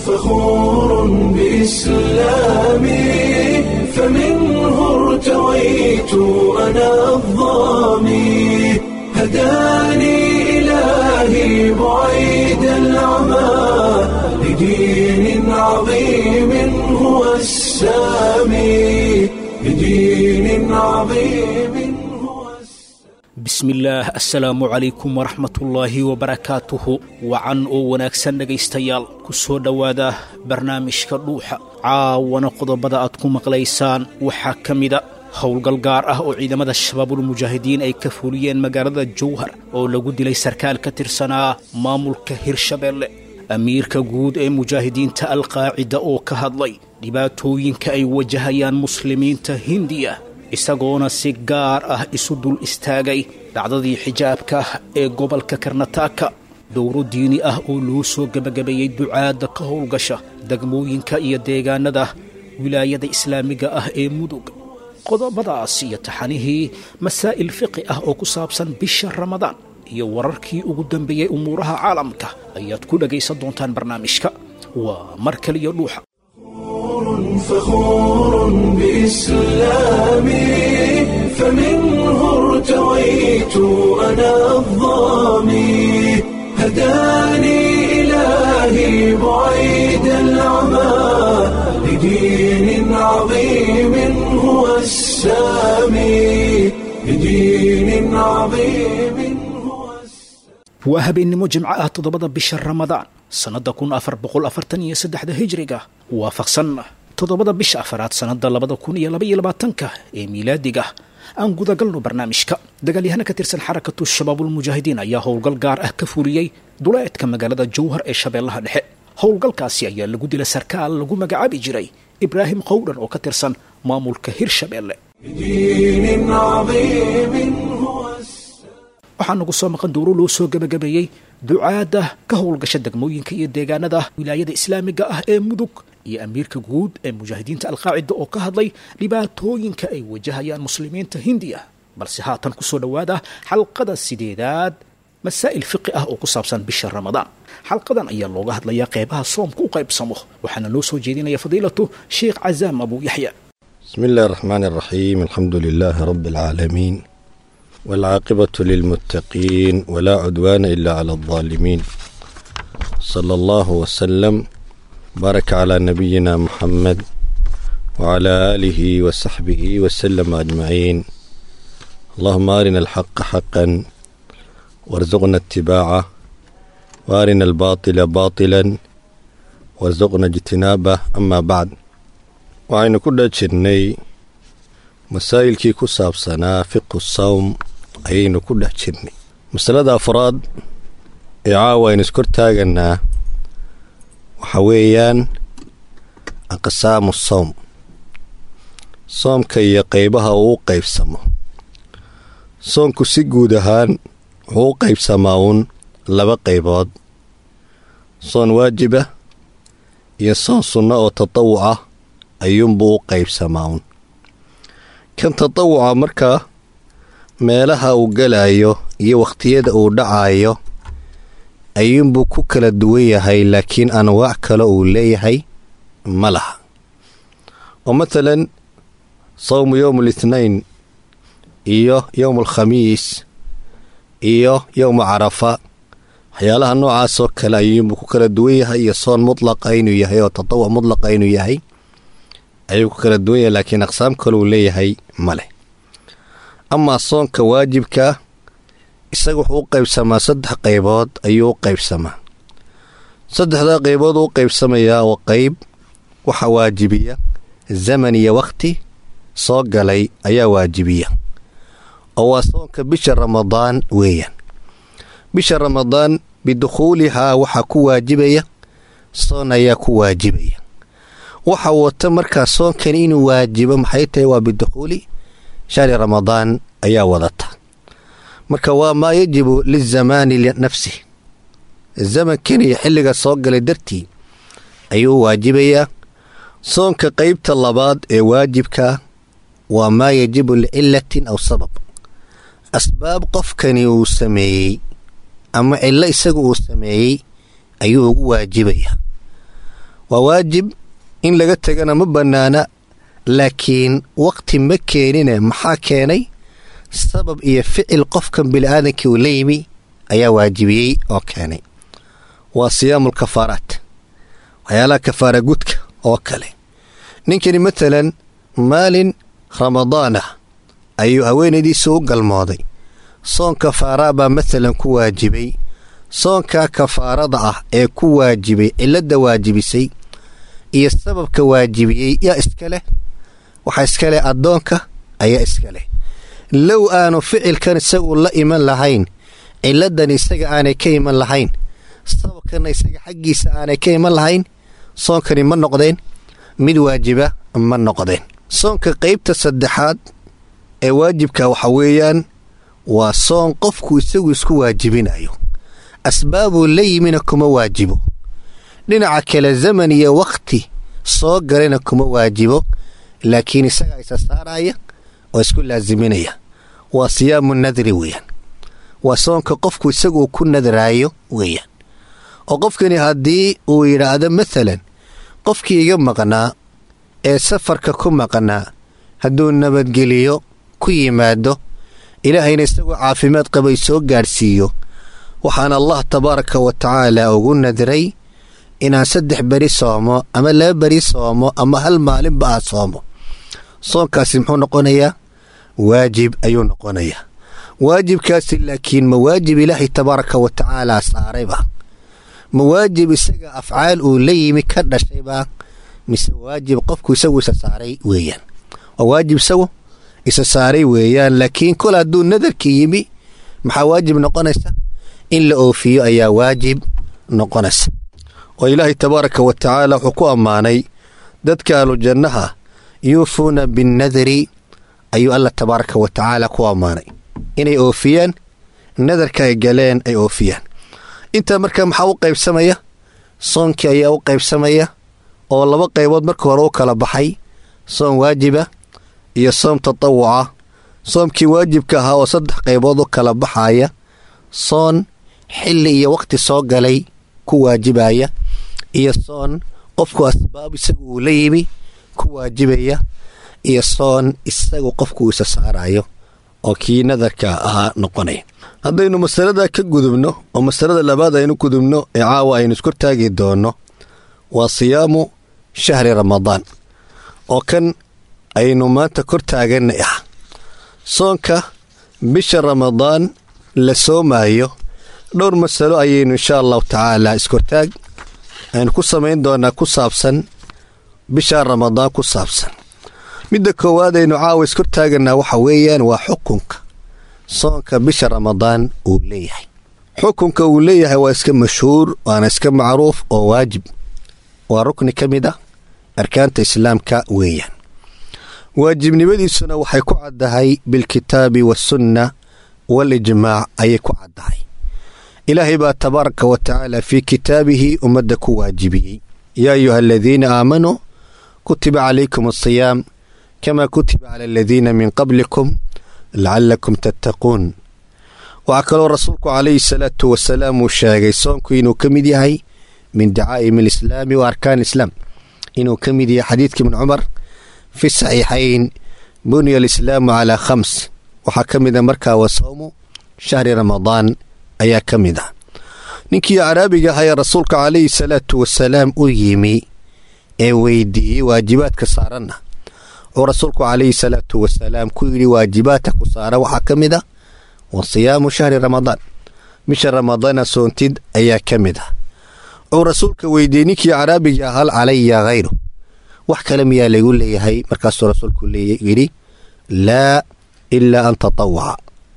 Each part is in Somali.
فخور بإسلامي فمنه ارتويت أنا الضامي هداني إلهي بعيد العمى لدين عظيم هو السامي لدين عظيم هو bismillaah assalaamu calaykum waraxmatullaahi wabarakaatuhu wacan oo wanaagsan dhegaystayaal ku soo dhowaada barnaamijka dhuuxa caawana qodobada aad ku maqlaysaan waxaa ka mida howlgal gaar ah oo ciidamada shabaabulmujaahidiin ay ka fuliyeen magaalada jowhar oo lagu dilay sarkaal ka tirsanaa maamulka hirshabeelle amiirka guud ee mujaahidiinta alqaacida oo ka hadlay dhibaatooyinka ay wajahayaan muslimiinta hindiya isagoona si gaar ah isu dul istaagay dhacdadii xijaabka ee gobolka karnataaka dowro diini ah oo loo soo gebagabeeyey ducaadda ka howlgasha degmooyinka iyo deegaanada wilaayada islaamiga ah ee mudug qodobadaas iyo taxanihii masaa'il fiqi ah oo ku saabsan bisha ramadaan iyo wararkii ugu dambeeyey umuuraha caalamka ayaad ku dhagaysan doontaan barnaamijka waa mar kaliya dhuuxa فخور بإسلامي فمنه ارتويت أنا الضامي هداني إلهي بعيد العمى لدين عظيم هو السامي لدين عظيم هو السامي waa habeennimo jimco ah toddobada bisha ramadaan sannadda kun afar boqol afartan iyo saddexda hijriga waafaqsan toddobada bisha afaraad sannadda labada kun iyo laba iyo labaatanka ee miilaadiga aan gudagalno barnaamijka dagaalyahana ka tirsan xarakatu shabaabulmujaahidiin ayaa howlgal gaar ah ka fuliyey duleedka magaalada jowhar ee shabeellaha dhexe howlgalkaasi ayaa lagu dilay sarkaal lagu magacaabi jiray ibraahim qowdhan oo ka tirsan maamulka hirshabeelle لدين عظيم هو السامي waxaa nagu soo maqan dowro loo soo gebagabeeyey ducaadda ka howlgasha degmooyinka iyo deegaanada wilaayada islaamiga ah ee mudug iyo amiirka guud ee mujaahidiinta alqaacida oo ka hadlay dhibaatooyinka ay wajahayaan muslimiinta hindiya balse haatan ku soo dhowaada xalqada sideedaad masaa'il fiqi ah oo ku saabsan bisha ramadaan xalqadan ayaa looga hadlayaa qeybaha soomka u qaybsamo waxaana noo soo jeedinaya fadiilatu sheekh cazaam abu yaxya بسم الله الرحمن الرحيم الحمد لله رب العالمين والعاقبة للمتقين ولا عدوان إلا على الظالمين صلى الله وسلم بارك على نبينا محمد وعلى آله وصحبه وسلم أجمعين اللهم أرنا الحق حقا وارزقنا اتباعه وأرنا الباطل باطلا وارزقنا اجتنابه أما بعد waxaynu ku dhajirnay masaa'ilkii ku saabsanaa fiqu sawm ayaynu ku dhex jirnay masalada afraad ee caawa aynu iskor taaganaa waxa weeyaan aqsaamu sawm soomka iyo qeybaha uu u qaybsamo soomku si guud ahaan wuxuu u qaybsamaa uun laba qaybood soon waajiba iyo soon sunno oo tatawuc ah ayuunbuu u qaybsamaa un kan tatawuca markaa meelaha uu galayo iyo wakhtiyada uu dhacayo ayuunbuu ku kala duwan yahay laakiin anwaac kale uu leeyahay ma laha oo matalan sawmu yowm alithnain iyo yowm alkhamiis iyo yowma carafa waxyaalaha noocaasoo kale ayuunbuu ku kala duwan yahay iyo soon mutlaqa inuu yahay oo tatawuc mutlaqa inuu yahay ayuu ku kala duwan yahay laakiin aqsaam kaleu leeyahay ma leh amaa soonka waajibka isaga wuxuu u qaybsamaa saddex qaybood ayuu u qaybsamaa saddexdaa qaybood uu u qaybsamayaa oo qayb waxa waajibiya zaman iyo wakhti soo galay ayaa waajibiya oo waa soonka bisha ramadaan weeyaan bisha ramadaan bidukhuulihaa waxaa ku waajibaya soon ayaa ku waajibaya waxa wata markaa soonkan inuu waajibo maxay tahay waa bidukhuuli shahri ramadaan ayaa wadata marka waa maa yajibu lizamaani linafsih zamankan iyo xilliga soo galay dartii ayuu waajibayaa soonka qeybta labaad ee waajibka waa maa yajibu licilatin aw sabab asbaab qofkani uu sameeyey ama cillo isagu uu sameeyey ayuu ugu waajibayaa waa waajib in laga tegana ma bannaana laakiin waqti ma keenine maxaa keenay sabab iyo ficil qofkan bini'aadankii uu la yimi ayaa waajibiyey oo keenay waa siyaamul kafaaraat waxyaalaha kafaara gudka oo kale ninkani matalan maalin ramadaan ah ayuu haweenaydiisa u galmooday soon kafaaraa baa matalan ku waajibay soonkaa kafaarada ah ee ku waajibay cilladda waajibisay iyo sababka waajibiyey yaa iska leh waxaa iska leh addoonka ayaa iska leh low aanu ficilkan isagu la iman lahayn cilladan isaga aanay ka iman lahayn sababkanna isaga xaggiisa aanay ka iman lahayn soonkani ma noqdeen mid waajiba ma noqdeen soonka qaybta saddexaad ee waajibka waxa weeyaan waa soon qofku isagu isku waajibinayo asbaabuu la yimina kuma waajibo dhinaca kale zaman iyo wakhti soo galayna kuma waajibo laakiin isagaa isa saaraya oo isku laasiminaya waa siyaamu nadri weeyaan waa soonka qofku isaguu ku nadraayo weeyaan oo qofkani haddii uu yidhaahdo maalan qofkii iga maqnaa ee safarka ku maqnaa hadduu nabadgeliyo ku yimaado ilaahayna isagoo caafimaad qabay soo gaadhsiiyo waxaan allah tabaaraka wa tacaala ugu nadray inaan saddex beri soomo ama laba beri soomo ama hal maalinba aan soomo soonkaasi muxuu noqonayaa waajib ayuu noqonayaa waajibkaasi laakiin ma waajib ilaahay tabaaraka wa tacaala saarayba ma waajib isaga afcaal uu la yimi ka dhashaybaa mise waajib qofku isagu isa saaray weeyaan waa waajib isagu isa saaray weeyaan laakiin kol hadduu nadarka yimi maxaa waajib noqonaysa in la oofiyo ayaa waajib noqonaysa oo ilaahay tabaaraka wa tacaala wuxuu ku ammaanay dadka ahlu jannaha yuufuuna binnadari ayuu alla tabaaraka wa tacaala ku ammaanay inay oofiyaan nadarka ay galeen ay oofiyaan intaa markaa maxaa u qaybsamaya soonkii ayaa u qaybsamaya oo laba qaybood marka hore u kala baxay soom waajiba iyo soom tatawuca soomkii waajibka ahaa oo saddex qaybood u kala baxaya soon xilli iyo wakhti soo galay ku waajibaya iyo soon qofku asbaab isagu uu la yimi ku waajibaya iyo soon isagu qofku isa saarayo oo kii nadarka ahaa noqonaya haddaynu masalada ka gudubno oo masalada labaad aynu gudubno ee caawa aynu isku taagi doonno waa siyaamu shahri ramadaan oo kan aynu maanta kor taaganay ah soonka bisha ramadaan la soomaayo dhowr masalo ayaynu inshaa allahu tacaala iskortaag aynu ku samayn doonaa ku saabsan bisha ramadaan ku saabsan midda koowaad aynu caawa iskortaaganaa waxa weeyaan waa xukunka soonka bisha ramadaan uu leeyahay xukunka uu leeyahay waa iska mashhuur waana iska macruuf oo waajib waa rukni ka mid ah arkaanta islaamka weeyaan waajibnimadiisuna waxay ku caddahay bilkitaabi waasunna waalijmaac ayay ku caddahay ilaahay baa tabaaraka wa tacaala fii kitaabihi ummadda ku waajibiyey yaa ayuha aladiina aamanuu kutiba calaykum asiyaam kamaa kutiba cala aladiina min qablikum lacallakum tattaquun waxaa kaloo rasuulku calayhi salaatu wasalaam uu sheegay soonku inuu ka mid yahay min dacaa'im alislaami wa arkaan islaam inuu ka mid yahay xadiidka ibni cumar fi saxiixayn buniya alislaamu calaa khams waxaa ka mid a markaa wa sawmu shahri ramadaan ayaa ka mid ah ninkii caraabiga ahaa ee rasuulka calayhi salaatu wasalaam u yimi ee weydiiyey waajibaadka saaranna oo rasuulku calayhi salaatu wasalaam ku yidhi waajibaadka ku saaran waxaa ka mid ah wa siyaamu shahri ramadaan bisha ramadaana soontid ayaa ka mid ah wuxuu rasuulka weydiiyey ninkii caraabiga hal calaya hayru wax kale miyaa laygu leeyahay markaasuu rasuulku yidhi laa ilaa an tatawaca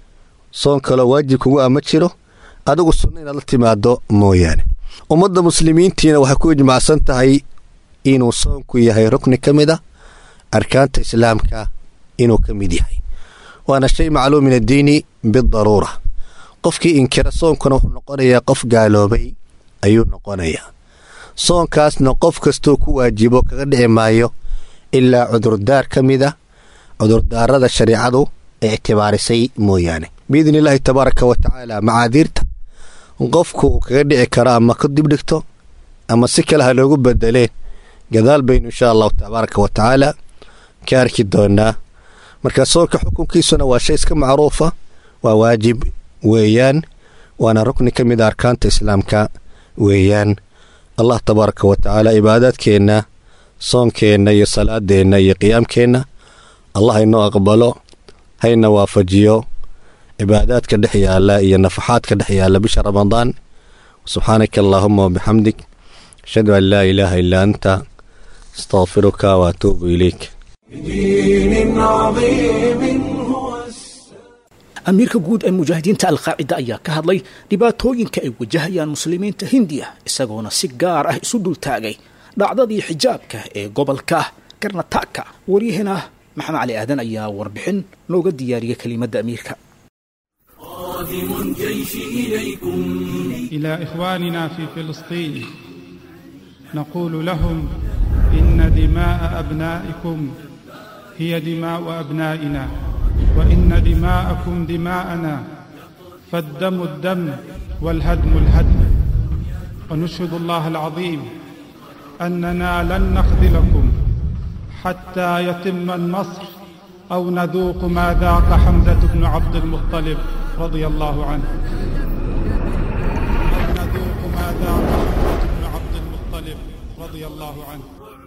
soon kaloo waajib kugu a ma jiro adigu sunno inaad la timaado mooyaane ummadda muslimiintiina waxay ku ijmacsan tahay inuu soonku yahay rukni ka mid a arkaanta islaamka inuu ka mid yahay waana shay macluum min addiini bidaruura qofkii inkira soonkuna wuxuu noqonayaa qof gaaloobay ayuu noqonayaa soonkaasna qof kastuu ku waajibo kaga dhici maayo ilaa cudurdaar ka mid a cudurdaarada shareicadu ee ictibaarisay mooyaane biidni illaahi tabaaraka wa tacaala macaadiirta qofku uu kaga dhici karo ama ka dibdhigto ama si kale ha loogu bedeleen gadaal baynu insha allahu tabaaraka wa tacaala ka arki doonaa marka soonka xukunkiisuna waa shay iska macruufa waa waajib weeyaan waana rukni ka mid a arkaanta islaamka weeyaan allah tabaaraka wa tacaala cibaadaadkeenna soonkeenna iyo salaadeenna iyo qiyaamkeenna allah haynoo aqbalo hayna waafajiyo cibaadaadka dhex yaala iyo nafaxaadka dhex yaala bisha ramadaan subxaanaka allaahuma wabixamdik ashhadu an laa ilaaha illaa anta astaqfiruka waatuubu ilayk بدين عظيم هو amiirka guud ee mujaahidiinta alqaacida ayaa ka hadlay dhibaatooyinka ay wajahayaan muslimiinta hindiya isagoona si gaar ah isu dultaagay dhacdadii xijaabka ee gobolka karnataka waryahena maxamed cali aadan ayaa warbixin nooga diyaariyay kelimadda amiirka إلى إخواننا في فلسطين نقول لهم إن دماء أبنائكم هي دماء أبنائنا وإن دماءكم دماءنا فالدم الدم والهدم الهدم ونشهد الله العظيم أننا لن نخذلكم حتى يتم النصر أو نذوق ما ذاق حمزة بن عبد المطلب رضي الله عنه أو نذوق ما ذاق حمزة بن عبد المطلب رضي الله عنه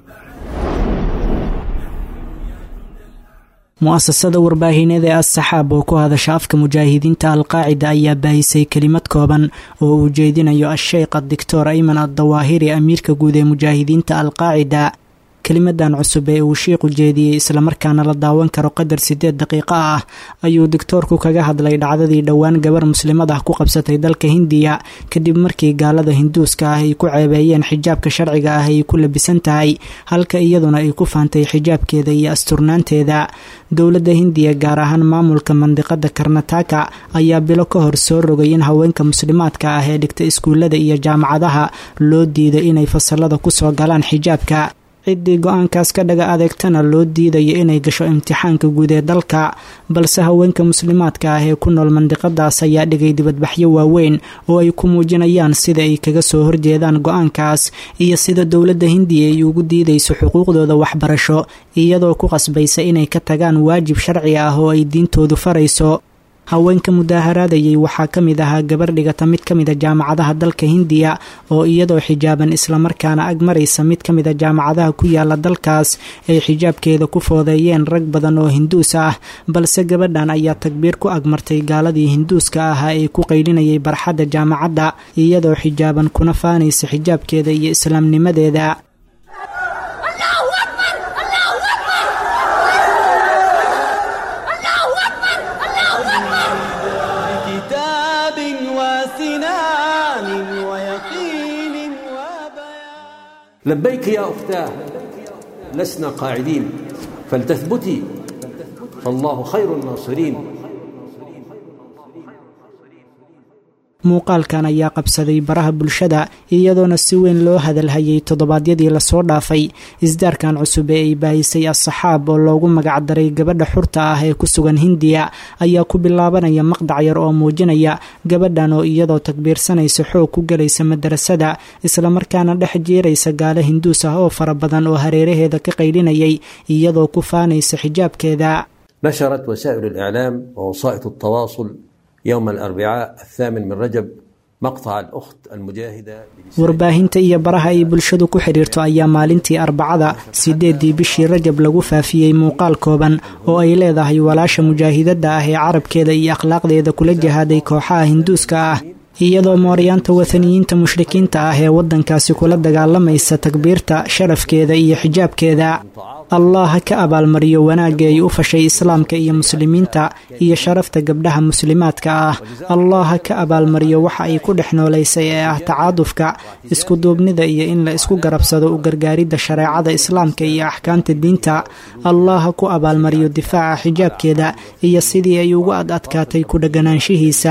mu'asasada warbaahineed ee as-saxaab oo ku hadasha afka mujaahidiinta alqaacida ayaa baahisay kelimad kooban oo uu jeedinayo a-sheykh adictor ayman addawaahiri amiirka guud ee mujaahidiinta alqaacida kelimadan cusub ee uu shiiqu jeediyey islamarkaana la daawan karo qadar siddeed daqiiqo ah ayuu digtoorku kaga hadlay dhacdadii dhowaan gabar muslimad ah ku qabsatay dalka hindiya kadib markii gaalada hinduuska ah ay ku ceebeeyeen xijaabka sharciga ah ay ku labisan tahay halka iyaduna ay ku faantay xijaabkeeda iyo asturnaanteeda dowladda hindiya gaar ahaan maamulka mandiqada karnataka ayaa bilo ka hor soo rogay in haweenka muslimaadka ah ee dhigta iskuullada iyo jaamacadaha loo diiday inay fasalada kusoo galaan xijaabka ciddii go-aankaas ka dhaga adeegtana loo diidayo inay gasho imtixaanka guud ee dalka balse haweenka muslimaadka ah ee ku nool mandiqadaas ayaa dhigay dibadbaxyo waaweyn oo ay ku muujinayaan sida ay kaga soo horjeedaan go-aankaas iyo sida dowladda hindiya ay ugu diidayso xuquuqdooda waxbarasho iyadoo ku qasbaysa inay ka tagaan waajib sharci ah oo ay diintoodu farayso haweenka mudaaharaadayay waxaa ka mid ahaa gabar dhigata mid ka mid a jaamacadaha dalka hindiya oo iyadoo xijaaban islamarkaana ag maraysa mid ka mid a jaamacadaha ku yaala dalkaas ay xijaabkeeda ku foodeeyeen rag badan oo hinduus ah balse gabadhan ayaa tagbiir ku agmartay gaaladii hinduuska ahaa ee ku qaylinayay barxadda jaamacadda iyadoo xijaaban kuna faanaysa xijaabkeeda iyo islaamnimadeeda كتاب وسنان ويقين وبيان لبيك يا أختاه لسنا قاعدين فلتثبتي فالله خير الناصرين muuqaalkan ayaa qabsaday baraha bulshada iyadoona si weyn loo hadalhayay toddobaadyadii lasoo dhaafay isdaarkan cusub ee ay baahisay as-saxaab oo loogu magacdaray gabadha xurta ah ee ku sugan hindiya ayaa ku bilaabanaya maqdac yar oo muujinaya gabadhan oo iyadoo takbiirsanaysa xoog ku galaysa madarasada islamarkaana dhex jiiraysa gaalo hinduus ah oo fara badan oo hareeraheeda ka qaylinayay iyadoo ku faanaysa xijaabkeeda نشرت وسائل الإعلام ووسائط التواصل يوم الأربعاء الثامن من رجب مقطع الأخت المجاهدة warbaahinta iyo baraha ay bulshadu ku xidhiirto ayaa maalintii arbacada sideedii bishii rajab lagu faafiyey muuqaal kooban oo ay leedahay walaasha mujaahidada ah ee carabkeeda iyo akhlaaqdeeda kula jihaaday kooxaha hinduuska ah iyadoo mooryaanta wathaniyiinta mushrikiinta ah ee waddankaasi kula dagaalamaysa takbiirta sharafkeeda iyo xijaabkeeda allah ha ka abaalmariyo wanaagga ay u fashay islaamka iyo muslimiinta iyo sharafta gabdhaha muslimaadka ah allah ha ka abaalmariyo waxa ay ku dhex noolaysay ee ah tacaadufka iskuduubnida iyo in la isku garabsado u gargaaridda shareecada islaamka iyo axkaamta diinta allah ha ku abaalmariyo difaaca xijaabkeeda iyo sidii ay ugu ad adkaatay ku dheganaanshihiisa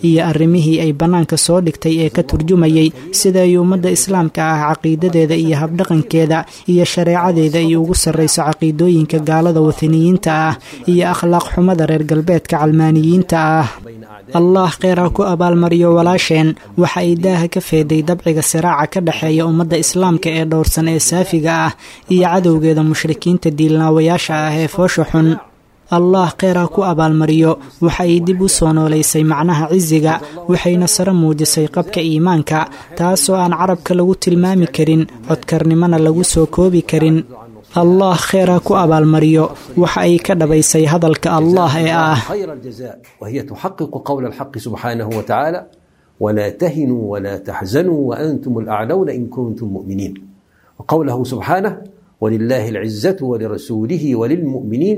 iyo arrimihii ay bannaanka soo dhigtay ee ka turjumayay sida ay ummadda islaamka ah caqiidadeeda iyo habdhaqankeeda iyo shareecadeeda ay ugu sarrayso caqiidooyinka gaalada wataniyiinta ah iyo akhlaaq xumada reer galbeedka calmaaniyiinta ah allah kheyr ha ku abaalmariyo walaasheen waxa ay daaha ka feeday dabciga siraaca ka dhexeeya ummadda islaamka ee dhowrsan ee saafiga ah iyo cadowgeeda mushrikiinta diilnaawayaasha ah ee foosha xun allah kheyr ha ku abaalmariyo waxa ay dib u soo noolaysay macnaha cisiga waxayna sare muujisay qabka iimaanka taasoo aan carabka lagu tilmaami karin codkarnimona lagu soo koobi karin allah kheyr ha ku abaalmariyo waxa ay ka dhabaysay hadalka allah ee ah خير الجزاء وهي تحقق قول الحق سبحانه وتعالى ولا تهنوا ولا تحزنوا وأنتم الأعلون إن كنتم مؤمنين وقوله سبحانه ولله العزة ولرسوله وللمؤمنين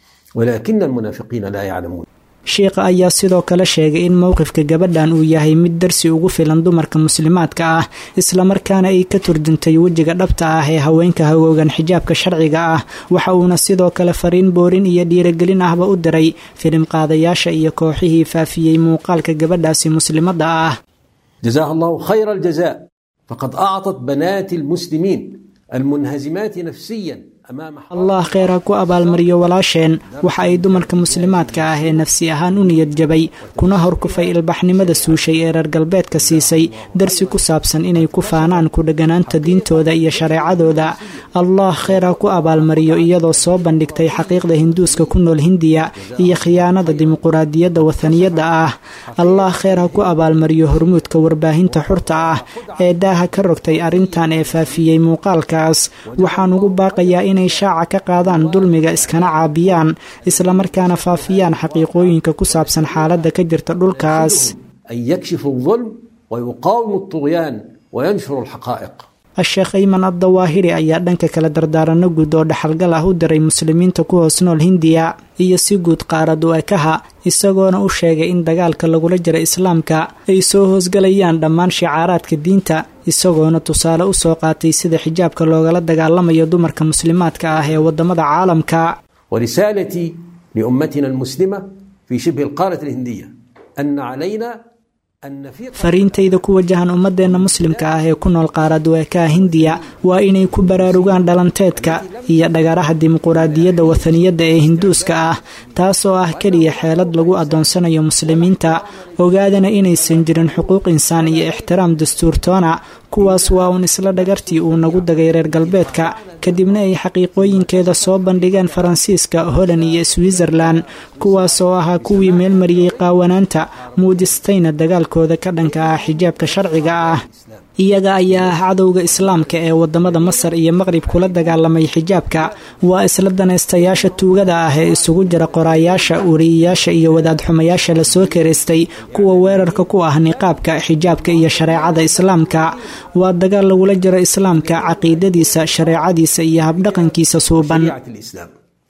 ولكن المنافقين لا يعلمون sheikha ayaa sidoo kale sheegay in mowqifka gabadhan uu yahay mid darsi ugu filan dumarka muslimaadka ah islamarkaana ay ka turjuntay wejiga dhabta ah ee haweenka hagoogan xijaabka sharciga ah waxa uuna sidoo kale fariin boorin iyo dhiiragelin ahba u diray filim qaadayaasha iyo kooxihii faafiyey muuqaalka gabadhaasi muslimadda ah جزاها الله خير الجزاء فقد أعطت بنات المسلمين المنهزمات نفسيا أمام allah kheyr ha ku abaalmariyo walaasheen waxa ay dumarka muslimaadka ah ee nafsi ahaan u niyad jabay kuna horkufay ilbaxnimada suushay ee reer galbeedka siisay darsi ku saabsan inay ku faanaan ku dheganaanta diintooda iyo shareecadooda allah kheyr ha ku abaalmariyo iyadoo soo bandhigtay xaqiiqda hinduuska ku nool hindiya iyo khiyaanada dimuquraadiyadda wataniyadda ah allah kheyr ha ku abaalmariyo hormuudka warbaahinta xurta ah ee daaha ka rogtay arrintan ee faafiyey muuqaalkaas waxaan ugu baaqayaa inay shaaca ka qaadaan dulmiga iskana caabiyaan islamarkaana faafiyaan xaqiiqooyinka ku saabsan xaaladda ka jirta dhulkaas أن يكشفوا الظلم ويقاوموا الطغيان وينشروا الحقائق a-sheekh ayman addawaahiri ayaa dhanka kale dardaaranno guud oo dhaxalgal ah u diray muslimiinta ku hoos nool hindiya iyo si guud qaarad u ekaha isagoona u sheegay in dagaalka lagula jira islaamka ay soo hoosgalayaan dhammaan shicaaraadka diinta isagoona tusaale u soo qaatay sida xijaabka loogala dagaalamayo dumarka muslimaadka ah ee waddamada caalamka ورسالتي لأمتنا المسلمة في شبه القارة الهندية أن علينا أن نفيق fariintayda ku wajahan ummadeenna muslimka ah ee ku nool qaaraduweekaha hindiya waa inay ku baraarugaan dhalanteedka iyo dhagaraha dimuquraadiyadda wataniyadda ee hinduuska ah taasoo ah keliya xeelad lagu adoonsanayo muslimiinta ogaadana inaysan jirin xuquuq insaan iyo ixtiraam dastuurtoona kuwaas waa uun isla dhagartii uu nagu dagay reer galbeedka kadibna ay xaqiiqooyinkeeda soo bandhigeen faransiiska holand iyo switzerlan kuwaas oo ahaa kuwii meelmariyey qaawanaanta muujistayna dagaalkooda ka dhanka ah xijaabka sharciga ah iyaga ayaa ah cadowga islaamka ee wadamada masar iyo maqrib kula dagaalamay xijaabka waa isla danaystayaasha tuugada ah ee isugu jira qoraayaasha wariyayaasha iyo wadaadxumayaasha lasoo karaystay kuwa weerarka ku ah niqaabka xijaabka iyo shareecada islaamka waa dagaal lagula jiro islaamka caqiidadiisa shareecadiisa iyo habdhaqankiisa suuban شريعة الإسلام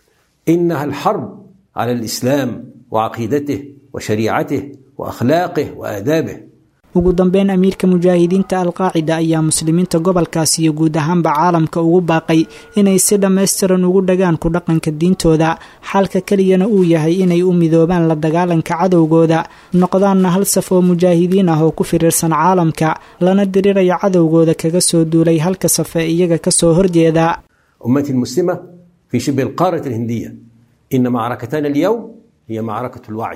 إنها الحرب على الإسلام وعقيدته وشريعته وأخلاقه وآدابه ugu dambeyn amiirka mujaahidiinta alqaacida ayaa muslimiinta gobolkaas iyo guud ahaanba caalamka ugu baaqay inay si dhammaystiran ugu dhagaan ku dhaqanka diintooda xalka keliyana uu yahay inay u midoobaan la dagaalanka cadowgooda noqdaanna hal saf oo mujaahidiin ah oo ku firiirsan caalamka lana diriraya cadowgooda kaga soo duulay halka saf ee iyaga kasoo horjeeda أمتي المسلمة في شبه القارة الهندية إن معركتنا اليوم هي معركة الوعي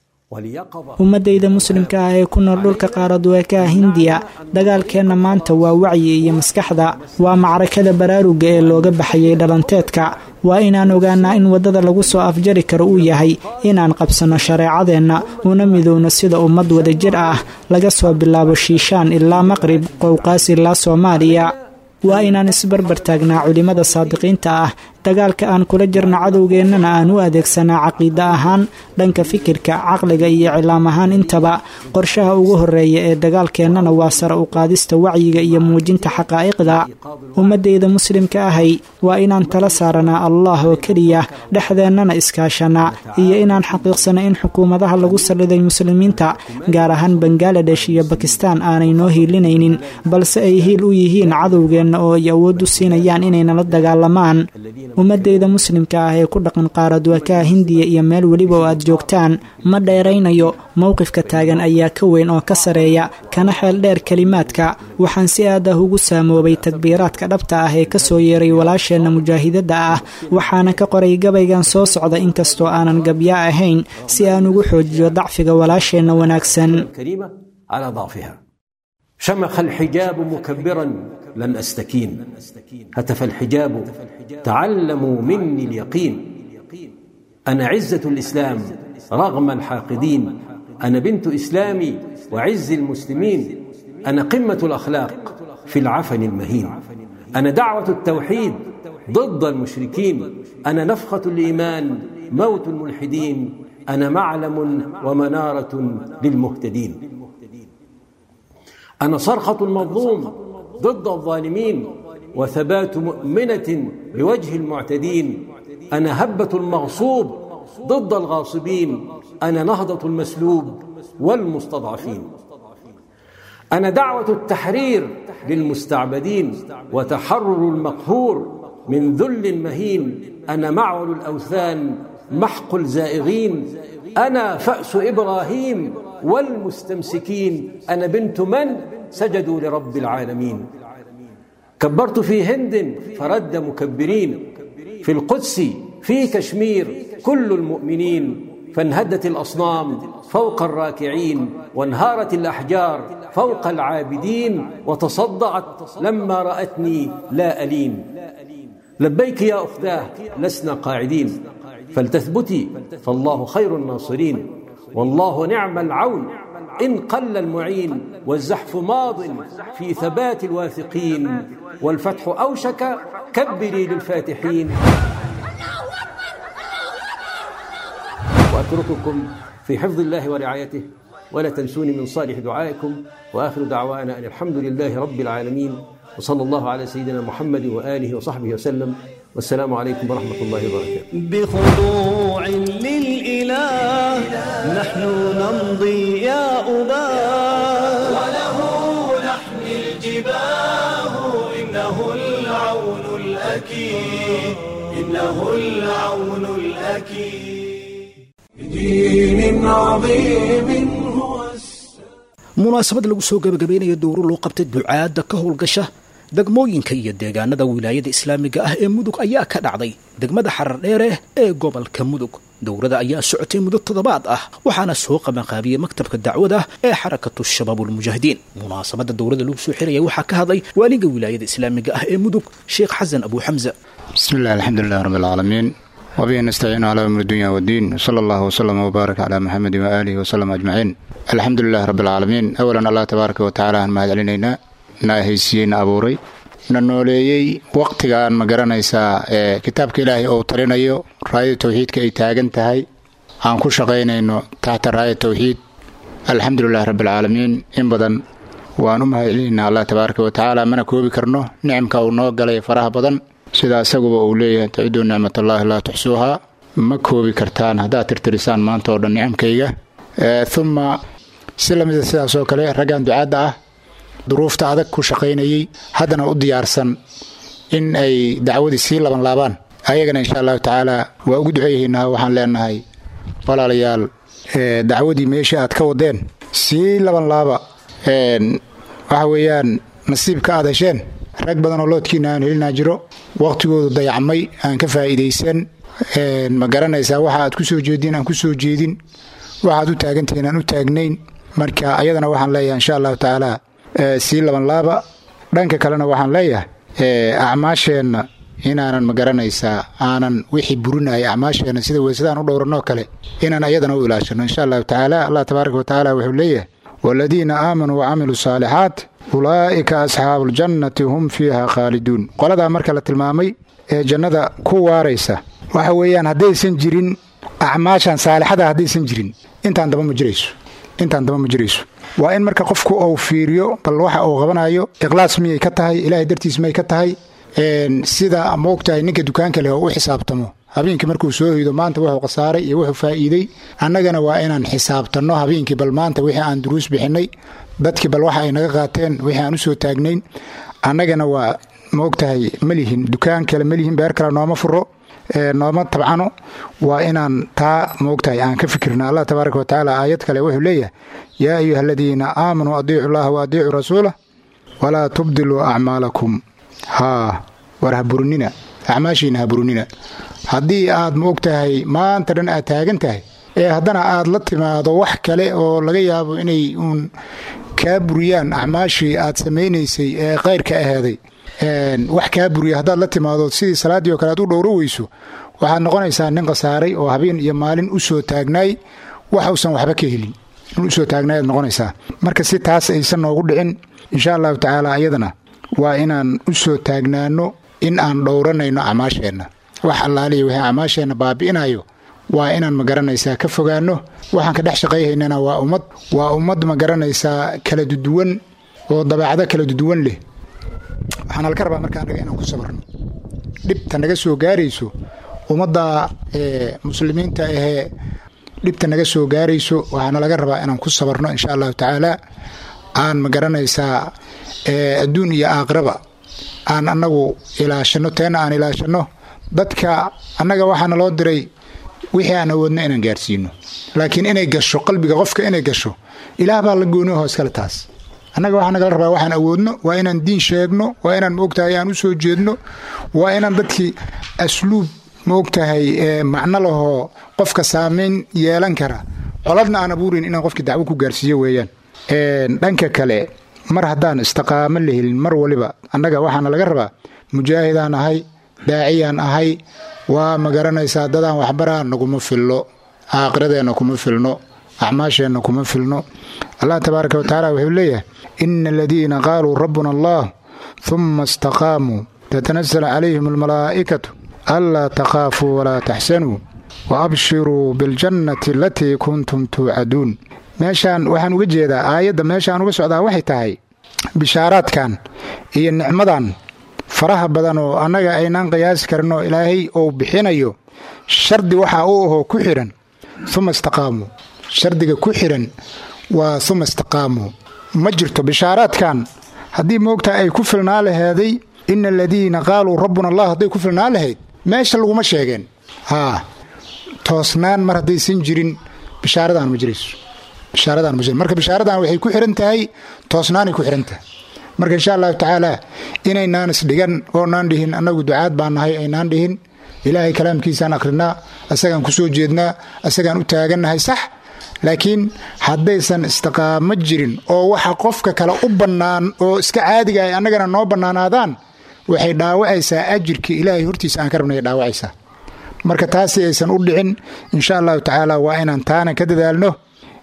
واليقظة ummadayda muslimka ah ee ku nool dhulka qaaraduweekaha hindiya dagaalkeenna maanta waa wacyi iyo maskaxda waa macrakada baraaruga ee looga baxayay dhalanteedka waa inaan ogaanaa in waddada lagu soo afjari karo uu yahay inaan qabsanno shareecadeenna una midowno sida ummad wadajir ah laga soo bilaabo shiishaan ilaa maqrib qowqaas ilaa soomaaliya waa inaan isbarbar taagnaa culimmada saadiqiinta ah dagaalka aan kula jirno cadowgeennana aan u adeegsanaa caqiide ahaan dhanka fikirka caqliga iyo cilaam ahaan intaba qorshaha ugu horeeya ee dagaalkeennana waa sare u qaadista wacyiga iyo muujinta xaqaa'iqda ummadayda muslimka ahay waa inaan tala saaranaa allah oo keliya dhexdeennana iskaashanaa iyo inaan xaqiiqsano in xukuumadaha lagu salliday muslimiinta gaar ahaan bangaladesh iyo bakistaan aanay noo hiilinaynin balse ay hiil u yihiin cadowgeenna oo ay awood u siinayaan inay nala dagaalamaan ummadeyda muslimka ah ee ku dhaqan qaaradwakaha hindiya iyo meel weliba oo aad joogtaan ma dheeraynayo mowqifka taagan ayaa ka weyn oo ka sareeya kana xeel dheer kelimaadka waxaan si aad ah ugu saamoobay takbiiraadka dhabta ah ee kasoo yeeray walaasheenna mujaahidadda ah waxaana ka qoray gabaygan soo socda inkastoo aanan gabya ahayn si aan ugu xoojiyo dacfiga walaasheenna wanaagsan الكريمة على ضعفها شمخ الحجاب مكبرا لن أستكين هتف الحجاب تعلموا مني اليقين أنا عزة الإسلام رغم الحاقدين أنا بنت إسلامي وعز المسلمين أنا قمة الأخلاق في العفن المهين أنا دعوة التوحيد ضد المشركين أنا نفخة الإيمان موت الملحدين أنا معلم ومنارة للمهتدين أنا صرخة المظلوم ضد الظالمين وثبات مؤمنة بوجه المعتدين أنا هبة المغصوب ضد الغاصبين أنا نهضة المسلوب والمستضعفين أنا دعوة التحرير للمستعبدين وتحرر المقهور من ذل مهين أنا معول الأوثان محق الزائغين أنا فأس إبراهيم والمستمسكين أنا بنت من سجدوا لرب العالمين كبرت في هند فرد مكبرين في القدس في كشمير كل المؤمنين فانهدت الأصنام فوق الراكعين وانهارت الأحجار فوق العابدين وتصدعت لما رأتني لا ألين لبيك يا أختاه لسنا قاعدين فلتثبتي فالله خير الناصرين والله نعم العون إن قل المعين والزحف ماض في ثبات الواثقين والفتح أوشك كبري للفاتحين وأترككم في حفظ الله ورعايته ولا تنسوني من صالح دعائكم وآخر دعوانا أن الحمد لله رب العالمين وصلى الله على سيدنا محمد وآله وصحبه وسلم والسلام عليكم ورحمة الله وبركاته بخضوع للإله نحن نمضي يا أباه وله نحمي الجباه إنه العون الأكيد إنه العون الأكيد بدين عظيم هو السلام munaasabad lagu soo gebagabaynayo dowro loo qabtay ducaadda ka howlgasha degmooyinka iyo deegaanada wilaayada islaamiga ah ee mudug ayaa ka dhacday degmada xarar dheere ee gobolka mudug dowrada ayaa socotay muddo toddobaad ah waxaana soo qabanqaabiyey maktabka dacwada ee xarakatu shabaabulmujaahidiin munaasabadda dowrada lagu soo xiraya waxaa ka hadlay waaliga wilaayada islaamiga ah ee mudug sheekh xasan abu xamza بسم الله الحمد لله رب العالمين وبه نستعين على أمر الدنيا والدين صلى الله وسلم وبارك على محمد وآله وسلم أجمعين الحمد لله رب العالمين أولا الله تبارك وتعالى أن mahad celinayna naahaysiiyeyna abuuray na nooleeyey waqtigaan ma garanaysaa ee kitaabka ilaahay uu talinayo raayada towxiidka ay taagan tahay aan ku shaqaynayno taxta raaya towxiid alxamdu lilah rabbi alcaalamiin in badan waan u mahad celinaynaa allah tabaaraka wa tacaala mana koobi karno nicamka uu noo galay faraha badan sida isaguba uu leeyahay taciduu nicmatallaahi laa tuxsuuhaa ma koobi kartaan haddaad tirtirisaan maanta oo dhan nicamkayga uma si lamida sidaas oo kale raggan ducaadda ah duruufta adag ku shaqaynayey haddana u diyaarsan in ay dacwadii sii laban laabaan ayagana insha allahu tacaala waa ugu duceeyahaynaa waxaan leenahay walaalayaal dacwadii meeshii aad ka wadeen sii laban laaba waxa weeyaan nasiibka aad hesheen rag badan oo loodkiina aan helinaa jiro waqhtigoodu dayacmay aan ka faa'iidaysan ma garanaysaa waxa aad ku soo jeedin aan ku soo jeedin waxaad u taagantihiin aan u taagnayn marka ayadana waxaan leeyahay insha allahu tacaala sii laban laaba dhanka kalena waxaan leeyahay acmaasheenna inaanan ma garanaysaa aanan wixii burinaya acmaasheenna sida weysadaan u dhowranoo kale inaan ayadana u ilaashano insha allahu tacaala allah tabaaraka wa tacaala wuxuu leeyahay waaladiina aamanuu wacamiluu saalixaat ulaa'ika asxaabu ljannati hum fiiha khaaliduun qoladaa marka la tilmaamay ee jannada ku waaraysa waxa weeyaan haddaysan jirin acmaashan saalixada haddaysan jirin intaan daba ma jirayso intaan daba ma jirayso waa in marka qofku uu fiiriyo bal waxa uu qabanayo ikhlaas miyay ka tahay ilaahay dartiis may ka tahay sida moogtahay ninka dukaanka leh oo u xisaabtamo habeenkii markuu soo hoydo maanta wuxuu khasaaray iyo wuxuu faa'iiday annagana waa inaan xisaabtanno habeenkii bal maanta wixii aan duruus bixinnay dadkii bal waxa ay naga qaateen wixii aan u soo taagnayn annagana waa maogtahay ma lihin dukaan kale ma lihin beer kale nooma furo nooma tabcano waa inaan taa maogtahay aan ka fikirna allah tabaaraka wa tacaala aayad kale wuxuu leeyahay yaa ayuha aladiina aamanuu adiicu llaha wa adiicuu rasuulah walaa tubdiluu acmaalakum haa war ha burinina acmaashiina ha burinina haddii aad maogtahay maanta dhan aad taagan tahay ee haddana aad la timaado wax kale oo laga yaabo inay uun kaa buriyaan acmaashii aad samaynaysay ee khayrka aheeday wax kaa buriya haddaad la timaado sidii salaaddii oo kale aad u dhowro weyso waxaad noqonaysaa nin khasaaray oo habeen iyo maalin u soo taagnaay wax uusan waxba ka helin in usoo taagnaay aad noqonaysaa marka si taas aysan noogu dhicin insha allahu tacaala iyadana waa inaan u soo taagnaano in aan dhowranayno acmaasheenna wax allaaliya wixii acmaasheenna baabi'inayo waa inaan ma garanaysaa ka fogaanno waxaan ka dhex shaqayhaynana waa ummad waa ummad ma garanaysaa kala duduwan oo dabeecado kala duduwan leh waxaana laga rabaa marka annaga inaan ku sabarno dhibta naga soo gaarayso ummadda muslimiinta ahee dhibta naga soo gaarayso waxaana laga rabaa inaan ku sabarno insha allahu tacaala aan ma garanaysaa adduun iyo aakhiraba aan annagu ilaashanno teena aan ilaashanno dadka annaga waxaana loo diray wixii aan awoodno inaan gaarsiino laakiin inay gasho qalbiga qofka inay gasho ilaah baa la gooni hoos kale taas annaga waxaa nagala rabaa waxaan awoodno waa inaan diin sheegno waa inaan maogtahay aan u soo jeedno waa inaan dadkii asluub maogtahay macno lahoo qofka saamayn yeelan kara coladna aan abuurin inaan qofkii dacwo ku gaarsiiyo weeyaan dhanka kale mar haddaan istiqaamo la helin mar waliba annaga waxaana laga rabaa mujaahidaan ahay daaciyaan ahay waa ma garanaysaa dadaan waxbaraa naguma filno aakhiradeenna kuma filno acmaasheenna kuma filno allah tabaaraka wa tacaala wuxuu leeyahay ina aladiina qaaluu rabbuna allah humma istaqaamuu tatanasal calayhim almalaa'ikatu anlaa takhaafuu walaa taxsanuu wa abshiruu biاljannati alatii kuntum tuucaduun meeshaan waxaan uga jeedaa aayadda meeshaan uga socdaa waxay tahay bishaaraadkan iyo nicmadan faraha badan oo annaga aynaan qiyaasi karin oo ilaahay uu bixinayo shardi waxaa u ahoo ku xidhan uma istaqaamuu shardiga ku xidhan waa uma istaqaamuu ma jirto bishaaraadkan haddii moogtaa ay ku filnaa laheeday ina aladiina qaaluu rabbuna allah hadday ku filnaa lahayd meesha laguma sheegeen haa toosnaan mar haddaysan jirin bishaaradan ma jirayso bishaaradan ma jir marka bishaaradan waxay ku xihan tahay toosnaanay ku xihan tahay marka insha allahu tacaala inaynaan isdhigan oonaan dhihin annagu ducaad baan nahay aynaan dhihin ilaahay kalaamkiisaan akhrinaa asagaan ku soo jeednaa asagaan u taagannahay sax laakiin haddaysan istiqaamo jirin oo waxa qofka kale u bannaan oo iska caadiga ay annagana noo bannaanaadaan waxay dhaawacaysaa ajirkii ilaahay hortiisa aan ka rabnay dhaawacaysaa marka taasi aysan u dhicin insha allahu tacaala waa inaan taana ka dadaalno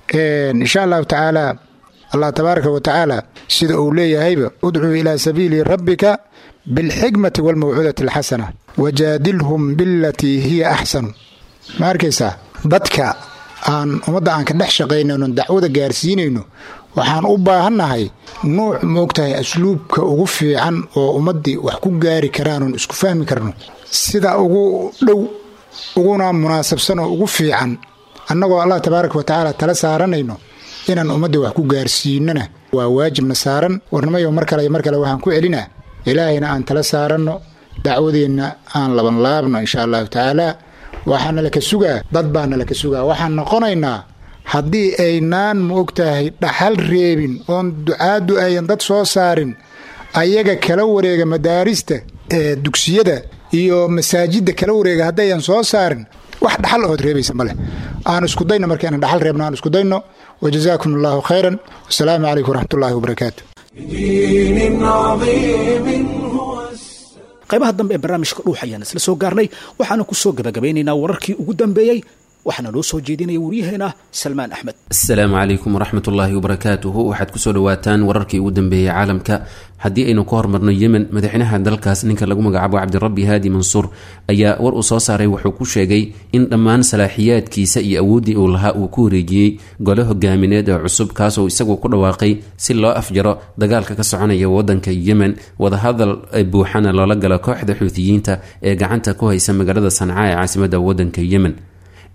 insha allahu tacaala allah tabaaraka wa tacaala sida uu leeyahayba udcuu ilaa sabiili rabbika bilxikmati walmawcuudati alxasana wajaadilhum bilatii hiya axsanu ma arkaysaa dadka aan ummadda aan ka dhex shaqaynayno dacwada gaarsiinayno waxaan u baahannahay nuuc moogtahay asluubka ugu fiican oo ummaddii wax ku gaari karaan isku fahmi karno sida ugu dhow uguna munaasabsan oo ugu fiican annagoo allah tabaaraka wa tacaala tala saaranayno inaan ummadda wax ku gaarsiinona waa waajibna saaran warnimayo mar kale iyo mar kale waxaan ku celinaa ilaahayna aan tala saaranno dacwadeenna aan labanlaabno insha allahu tacaala waxaana laka sugaa dad baana laka sugaa waxaan noqonaynaa haddii aynaan ma ogtahay dhaxal reebin oon ducaaddu ayan dad soo saarin ayaga kala wareega madaarista ee dugsiyada iyo masaajidda kala wareega haddayan soo saarin wax dhaxal ood reebaysa maleh aan iskudayno marka inaan dhaxal reebno aan iskudayno wajazaakum allahu khayran wasalaamu calaykum waraxmatullahi wabarakaatu بدين عظيم هو qaybaha dambe ee barnaamijka dhuux ayaan isla soo gaarnay waxaana ku soo gabagabeynaynaa wararkii ugu dambeeyey waxaana loo soo jeedinaya waryaheena salmaan axmed asalaamu calaykum waraxmat ullaahi wabarakaatuhu waxaad kusoo dhawaataan wararkii ugu dambeeyey caalamka haddii aynu ka hormarno yemen madaxweynaha dalkaas ninka lagu magacaabo cabdirabbi haadi mansuur ayaa war uu soo saaray wuxuu ku sheegay in dhammaan salaaxiyaadkiisa iyo awooddii uu lahaa uu ku wareejiyey gole hogaamineed ee cusub kaasoo isagu ku dhawaaqay si loo afjaro dagaalka ka soconaya wadanka yemen wadahadal buuxana loola galo kooxda xuutiyiinta ee gacanta ku haysa magaalada sanca ee caasimada wadanka yemen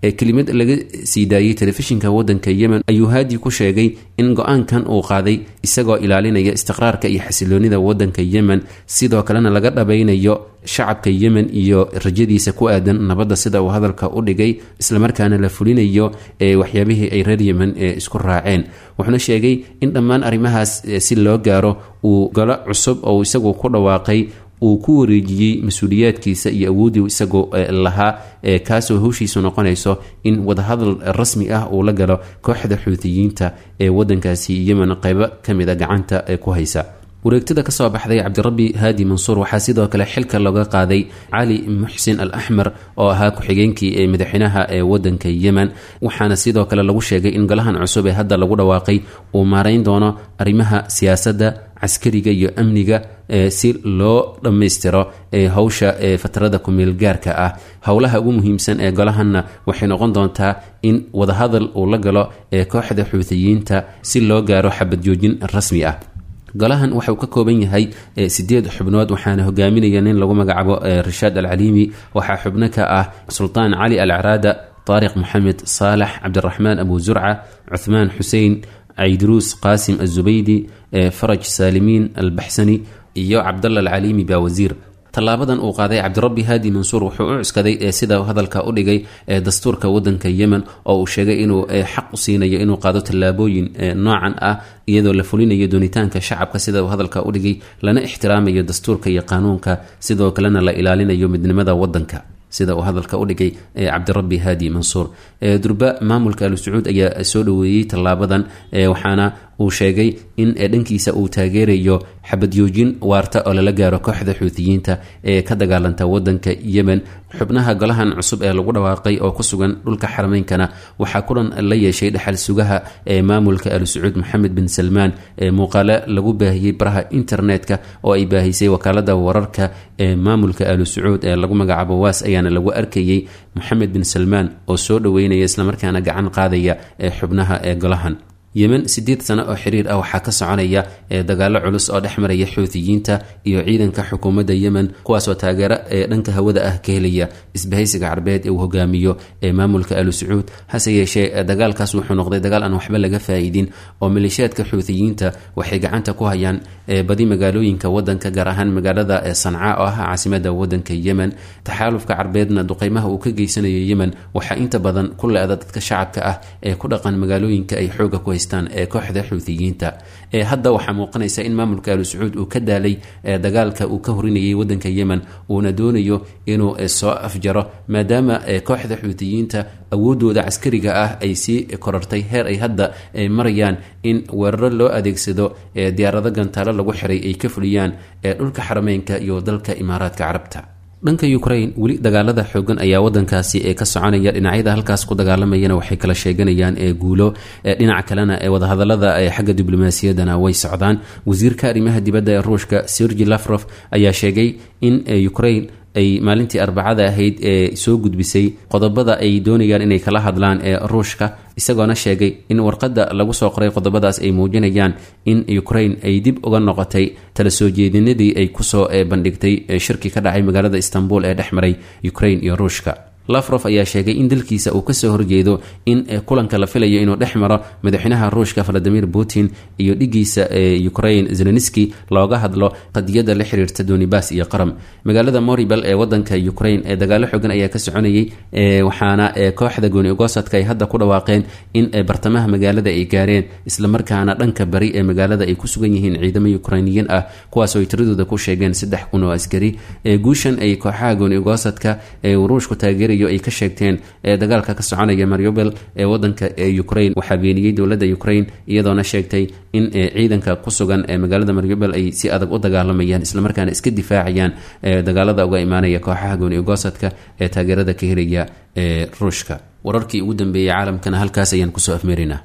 ee kelimad laga sii daayey telefishinka wadanka yemen ayuu haadi ku sheegay in go-aankan uu qaaday isagoo ilaalinaya istiqraarka iyo xasiloonida wadanka yemen sidoo kalena laga dhabaynayo shacabka yemen iyo rajadiisa ku aadan nabadda sida uu hadalka u dhigay islamarkaana la fulinayo ee waxyaabihii ay reer yemen ee isku raaceen wuxuuna sheegay in dhammaan arrimahaas si loo gaaro uu galo cusub oo isagu ku dhawaaqay uu ku wareejiyey mas-uuliyaadkiisa iyo awooddii isagoo lahaa kaasoo howshiisu noqonayso in wadahadal rasmi ah uu la galo kooxda xuutiyiinta ee wadankaasi yemen qeybo ka mid a gacanta ku haysa wareegtada kasoo baxday cabdirabbi haadi mansuur waxaa sidoo kale xilka looga qaaday cali muxsin al axmer oo ahaa ku-xigeenkii ee madaxweynaha ee wadanka yemen waxaana sidoo kale lagu sheegay in golahan cusub ee hadda lagu dhawaaqay uu maarayn doono arrimaha siyaasadda caskariga iyo amniga si loo dhammaystiro howsha fatrada kumeelgaarka ah howlaha ugu muhiimsan ee golahanna waxay noqon doontaa in wadahadal uu la galo ee kooxda xuutiyiinta si loo gaaro xabadjoojin rasmi ah golahan waxauu ka kooban yahay sideed xubnood waxaana hogaaminaya nin lagu magacaabo rashaad alcaliimi waxaa xubno ka ah sultaan cali al caraada taariq moxamed saalax cabdiraxmaan abu zurca cuthmaan xusein cayduruus qaasim azubaydi faraj saalimiin albaxsani iyo cabdalla alcaliimi baa wasiir tallaabadan uu qaaday cabdirabbi haadi mansuur wuxuu u cuskaday sida hadalka u dhigay dastuurka wadanka yemen oo uu sheegay inuu xaq u siinayo inuu qaado tallaabooyin noocan ah iyadoo la fulinayo doonitaanka shacabka sida uu hadalka u dhigay lana ixtiraamayo dastuurka iyo qaanuunka sidoo kalena la ilaalinayo midnimada wadanka sida uu hadalka u dhigay cabdirabbi haadi mansuur durba maamulka al sacuud ayaa soo dhoweeyey tallaabadan waxaana uu sheegay in dhankiisa uu taageerayo xabadyoojin waarta oo lala gaaro kooxda xuutiyiinta ee ka dagaalanta wadanka yemen xubnaha golahan cusub ee lagu dhawaaqay oo ku sugan dhulka xarameynkana waxaa kulan la yeeshay dhexal sugaha ee maamulka al sacuud moxamed bin salmaan ee muuqaalo lagu baahiyey baraha internetka oo ay baahisay wakaalada wararka ee maamulka al sacuud ee lagu magacaabo waas ayaana lagu arkayey moxamed bin salmaan oo soo dhoweynaya islamarkaana gacan qaadaya ee xubnaha ee golahan yemen sideed sano oo xiriir ah waxaa ka soconaya ee dagaalo culus oo dhex maraya xuutiyiinta iyo ciidanka xukuumadda yemen kuwaasoo taageero ee dhanka hawada ah ka helaya isbahaysiga carbeed ee uu hogaamiyo ee maamulka alu sacuud hase yeeshee dagaalkaas wuxuu noqday dagaal aan waxba laga faa-iidin oo maleeshiyaadka xuutiyiinta waxay gacanta ku hayaan badi magaalooyinka wadanka gaar ahaan magaalada sanca oo ah caasimada wadanka yemen taxaalufka carbeedna duqeymaha uu ka geysanayo yemen waxaa inta badan ku le-da dadka shacabka ah ee ku dhaqan magaalooyinka ay xooga ku haystaan ee kooxda xuutiyiinta hadda waxaa muuqanaysa in maamulka alu sacuud uu ka daalay dagaalka uu ka horinayay wadanka yemen uuna doonayo inuu soo afjaro maadaama kooxda xuutiyiinta awoodooda caskariga ah ay sii korartay heer ay hadda marayaan in weeraro loo adeegsado diyaarado gantaalo lagu xiray ay ka fuliyaan dhulka xarameynka iyo dalka imaaraadka carabta dhanka ukraine weli dagaalada xoogan ayaa wadankaasi ee ka soconaya dhinacyada halkaas ku dagaalamayana waxay kala sheeganayaan ee guulo dhinaca kalena ee wadahadalada xagga diblomaasiyaddana way socdaan wasiirka arrimaha dibadda ee ruushka sergi lafrof ayaa sheegay in ukraine ay maalintii arbacada ahayd ee soo gudbisay qodobada ay doonayaan inay kala hadlaan ee ruushka isagoona sheegay in warqadda lagu soo qoray qodobadaas ay muujinayaan in ukraine ay dib uga noqotay tala soo jeedinadii ay kusoo bandhigtay shirki ka dhacay magaalada istanbul ee dhex maray ukraine iyo ruushka lafrof ayaa sheegay in dalkiisa uu kasoo horjeedo in kulanka la filayo inuu dhex maro madaxweynaha ruushka valadimir putin iyo dhigiisa ukraine zelenski looga hadlo qadiyada la xiriirta donibas iyo qaram magaalada moribel ee wadanka ukraine ee dagaalo xoogan ayaa ka soconayay waxaana kooxda gooni ogosadka ay hadda ku dhawaaqeen in bartamaha magaalada ay gaareen islamarkaana dhanka bari ee magaalada ay ku sugan yihiin ciidamo ukrainiyiin ah kuwaasoo ay tiradooda ku sheegeen saddex kun oo askari guushan ay kooxaha gooni ogosadka ee ruushku taageer ay ka sheegteen dagaalka ka soconaya mariobel ee wadanka ukraine waxaa beeniyey dowladda ukraine iyadoona sheegtay in ciidanka ku sugan ee magaalada mariobel ay si adag u dagaalamayaan islamarkaana iska difaacayaan dagaalada uga imaanaya kooxaha gooni ogosadka ee taageerada ka helaya ee ruushka wararkii ugu dambeeyey caalamkana halkaas ayaan kusoo afmeerinaa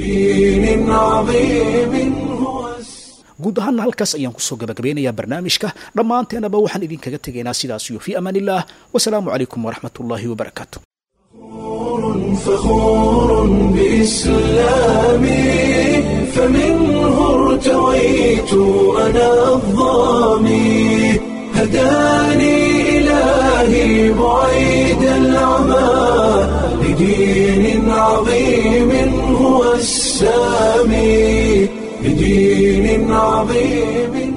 guud ahaana halkaas ayaan kusoo gabagabeynayaa barnaamijka dhammaanteenaba waxaan idinkaga tegaynaa sidaas iyo fii amaan illah wasalaamu calaykum waraxmat ullaahi wabarakaatu فخور بإسلامي فمنه ارتويت أنا الظامي هداني إلهي بعيد العمى لدين عظيم هو السامي لدين عظيم